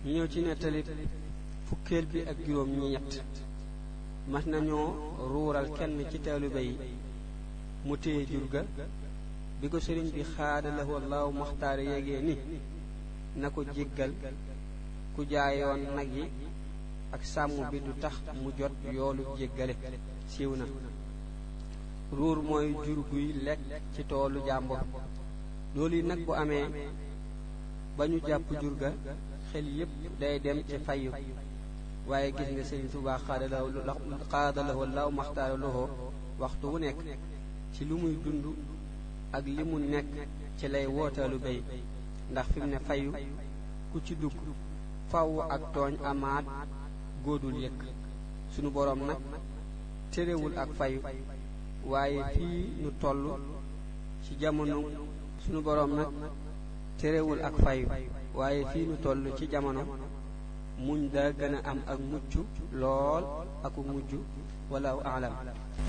ñu ñëw ci nettali fukkeel bi ak juróom ñett mas nañoo ruural kenn ci taalibe yi mu téye jur ga bi ko sëriñ bi xaada lahu allahu maxtaar yégee ni na ko jéggal ku jaayoon nag yi ak sàmm bi du tax mu jot yoolu jéggale siiw na ruur mooy jur guy lekk ci toolu jàmbur loolu yi nag bu amee ba ñu jàpp jur ga xel yépp day dem ci fayu waaye gis nga sëriñ Tuubaa xaada lahu allahu maxtaar lahu waxtu wu nekk ci lu muy dund ak li mu nekk ci lay wootalu bay ndax fi mu ne fayu ku ci dugg faw ak tooñ amaat góodul yëkk sunu boroom nag terewul ak fayu waaye fii nu toll ci jamono sunu boroom nag terewul ak fayu waaye fii nu toll ci jamono muñ daa gën a am ak mucc lool aku mujj wallahu aalam